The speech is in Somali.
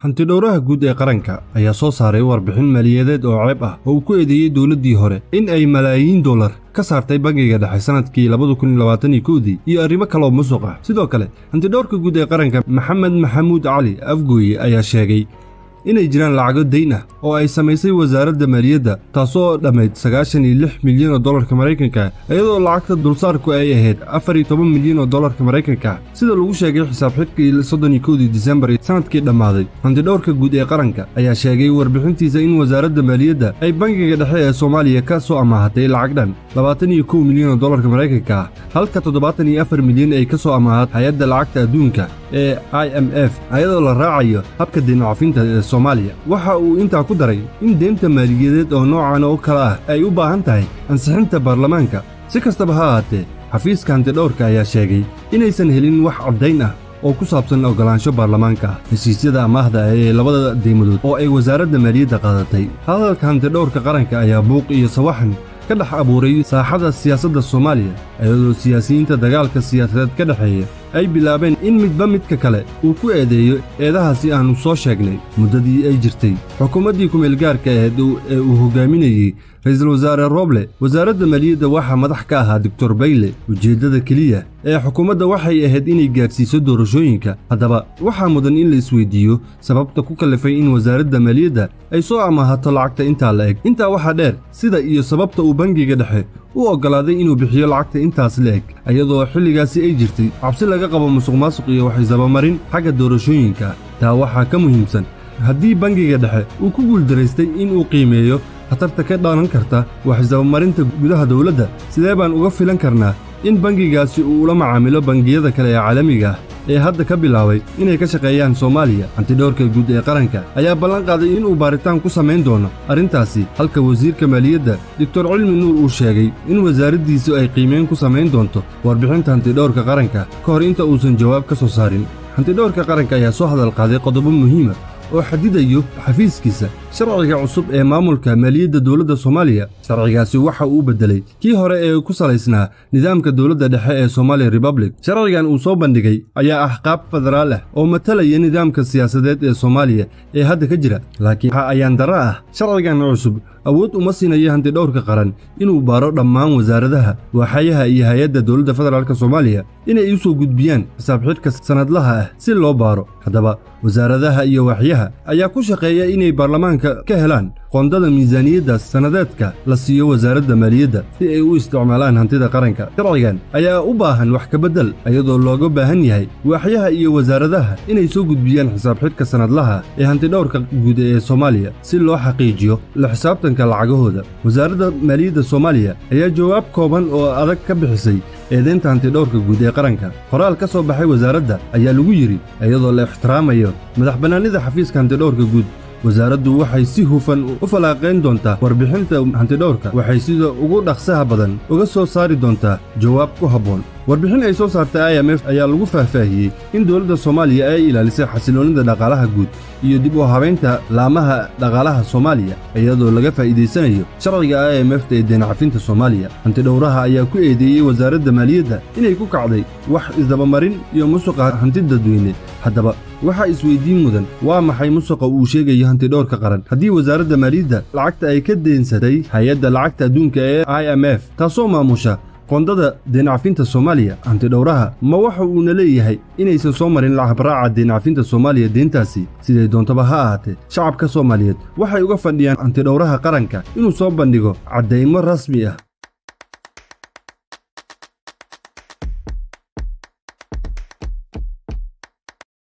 hantidhowraha guud ee qaranka ayaa soo saaray warbixin maaliyadeed oo ceeb ah oo uu ku eedeeyey dowladdii hore in ay malaayiin dollar ka saartay bangiga dhexe sannadkii labadakunlabaatankowdii iyo arrimo kaleoo musuq ah sidoo kale hantidhowrka guud ee qaranka maxamed maxamuud cali afgooye ayaa sheegay inay jiraan lacago dayn ah oo ay samaysay wasaaradda maaliyadda taasoo dhammayd sagaashan iyo lix milyan oo dollarka maraykanka iyadoo lacagta dulsaarku ay ahayd afar iyo toban milyan oo dollarka maraykanka sida lagu sheegay xisaab xidhkii soddon iyo kowdii disembar sannadkii dhammaaday hantidhowrka guud ee qaranka ayaa sheegay warbixintiisa in wasaaradda maaliyadda ay bangiga dhexe ee soomaaliya ka soo amaahatay lacag dhan labaatan iyo kow milyan oo dollarka maraykanka ah halka toddobaatan iyo afar milyan ay ka soo amaahat hay-adda lacagta adduunka ee i m f ayadoo la raacayo habka deencafinta ee soomaaliya waxa uu intaa ku daray in deynta maaliyadeed oo noocan oo kale ah ay u baahan tahay ansixinta baarlamaanka si kastaba ha ahaatee xafiiska hantidhowrka ayaa sheegay inaysan helin wax caddayn ah oo ku saabsan oggolaansho baarlamaanka ah heshiisyada amaahda ee labada deymadood oo ay wasaaradda maaliyadda qaadatay hadalka hantidhowrka qaranka ayaa buuq iyo sawaxan ka dhex abuuray saaxada siyaasadda soomaaliya iyadoo siyaasiyiinta dagaalka siyaasadeed ka dhexeeya ay bilaabeen in midba midka kale uu ku eedeeyo eedahaasi aannu soo sheegnay muddadii ay jirtay xukuumaddii kumeelgaarka aheed ee uu hogaaminayey ra'iisul wasaare roble wasaaradda maaliyadda waxaa madax ka ahaa doctor bayle ujeeddada keliya ee xukuumadda waxay ahayd inay gaadhsiiso doorashooyinka haddaba waxaa mudan in la isweydiiyo sababta ku kallifay in wasaaradda maaliyadda ay soo amaahato lacagta intaa la eg intaa waxaa dheer sida iyo sababta uu bangiga dhexe u oggolaaday inuu bixiyo lacagta intaas la eg iyadoo xilligaasi ay jirtay cabsi laga qabo musuqmaasuq iyo waxisabamarin xagga doorashooyinka taa waxaa ka muhiimsan haddii bangiga dhexe uu ku guuldaraystay inuu qiimeeyo khatarta ka dhalan karta waxisabamarinta gudaha dowladda sidee baan uga filan karnaa in bangigaasi uu ula macaamilo bangiyada kale ee caalamiga ah ee hadda ka bilaabay inay ka shaqeeyaan soomaaliya hantidhowrka guud ee qaranka ayaa ballan qaaday inuu baaritaan ku samayn doono arrintaasi halka wasiirka maaliyadda doctor cilmi nuur uu sheegay in wasaaraddiisu ay qiimeyn ku samayn doonto warbixinta hantidhowrka qaranka ka hor inta uusan jawaab ka soo saarin hantidhowrka qaranka ayaa soo hadal qaaday qodobo muhiima oo xadidayo xafiiskiisa sharciga cusub ee maamulka maaliyadda dowladda soomaaliya sharcigaasi waxa uu beddelay kii hore ee ku salaysnaa nidaamka dowladda dhexe ee somaaliya republic sharcigan uu soo bandhigay ayaa ah qaab federaal ah oo matalaya nidaamka siyaasadeed ee soomaaliya ee hadda ka jira laakiin waxa ayaan darro ah sharcigan cusub awood uma siinayo hantidhowrka qaran inuu baaro dhammaan wasaaradaha waaxayaha iyo hay-adda dowladda federaalk soomaaliya inay u soo gudbiyaan xisaab xidhka sannadlaha ah si loo baaro haddaba wasaaradaha iyo waaxyaha ayaa ku shaqeeya inay baarlamaanka ka helaan qoondada miisaaniyadda sannadeedka la siiyo wasaaradda maaliyadda si ay u isticmaalaan hantida qaranka sharcigan ayaa u baahan wax kabeddel iyadoo looga baahan yahay waaxyaha iyo wasaaradaha inay soo gudbiyaan xisaab xidhka sannadlaha ee hantidhowrka guud ee soomaaliya si loo xaqiijiyo la xisaabtanka lacagahooda wasaaradda maaliyadda soomaaliya ayaa jawaab kooban oo adag ka bixisay eedeynta hantidhowrka guud ee qaranka qoraal ka soo baxay wasaaradda ayaa lagu yidhi iyadoo la ixtiraamayo madax bannaanida xafiiska hantidhowrka guud wasaaraddu waxay si hufan u falaaqayn doontaa warbixinta hantidhowrka waxay sida ugu dhaqsaha badan uga soo saari doontaa jawaab ku habboon warbixin ay soo saartay i m f ayaa lagu faahfaahiyey in dowladda soomaaliya ay ilaalisay xasiloonnida dhaqaalaha guud iyo dib u habaynta laamaha dhaqaalaha soomaaliya iyadoo laga faa'iidaysanayo sharciga i m f ee deencafinta soomaaliya hantidhowraha ayaa ku eedeeyey wasaaradda maaliyadda inay ku kacday wax isdabamarin iyo musuqa hanti dadweyne haddaba waxaa isweydiin mudan waa maxay musuqa uu sheegayo hantidhowrka qaran haddii wasaaradda maaliyadda lacagta ay ka deensatay hay-adda lacagta adduunka ee i m f taasoo maamusha qoondada deencafinta soomaaliya hantidhowraha ma waxa uuna leeyahay inaysan soo marin lacabraaca deencafinta soomaaliya deentaasi siday doontaba ha ahaatee shacabka soomaaliyeed waxay uga fadhiyaan hantidhowraha qaranka inuu soo bandhigo caddaymo rasmi ah